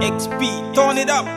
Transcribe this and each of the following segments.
XP, turn it up.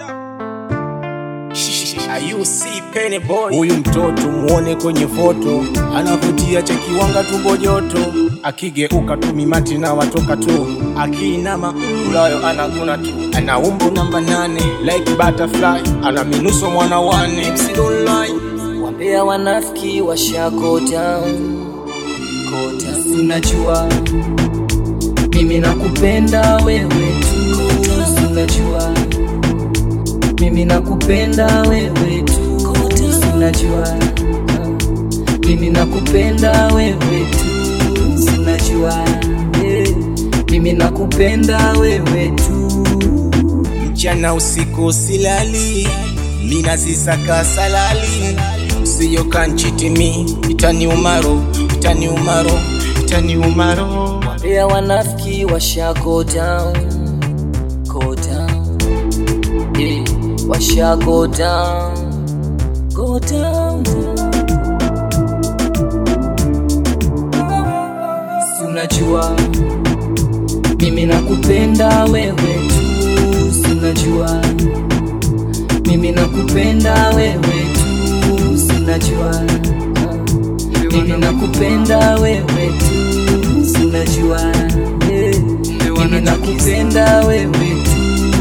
Huyu mtoto muone kwenye foto, anavutia chekiwanga tumbo joto, akigeuka tu mimati na watoka tu, akiinama ulayo anaguna tu, ana umbo namba nane like butterfly, ana minuso mwana wane MC don't lie. Wambea wanafiki washakota kota, unajua mimi nakupenda wewe tu, unajua mimi nakupenda wewe tu, unajua mimi nakupenda wewe tu, unajua eh, mimi nakupenda wewe tu. Mchana usiku silali, mina zisaka salali, usiyo kanchitimi, itani umaro, itani umaro, itani umaro. Wambea wanafiki washa go down, go down, yeah, washa go down, go down. Si unajua mimi nakupenda wewe tu, si unajua mimi nakupenda wewe tu, si unajua mimi nakupenda wewe tu, si unajua eh, mimi nakupenda wewe tu.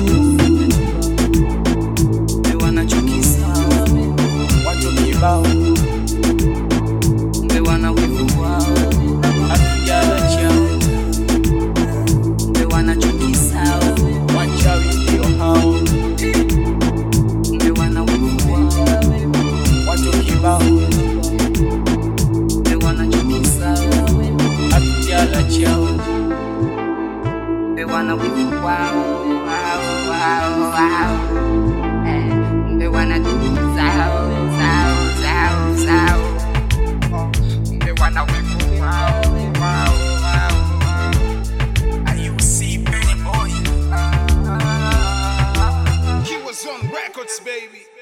Watu kibao, hatujala chao, wachawi ndio hao. Watu kibao, hatujala chao. Are you see Penny Boy? He was on records, baby.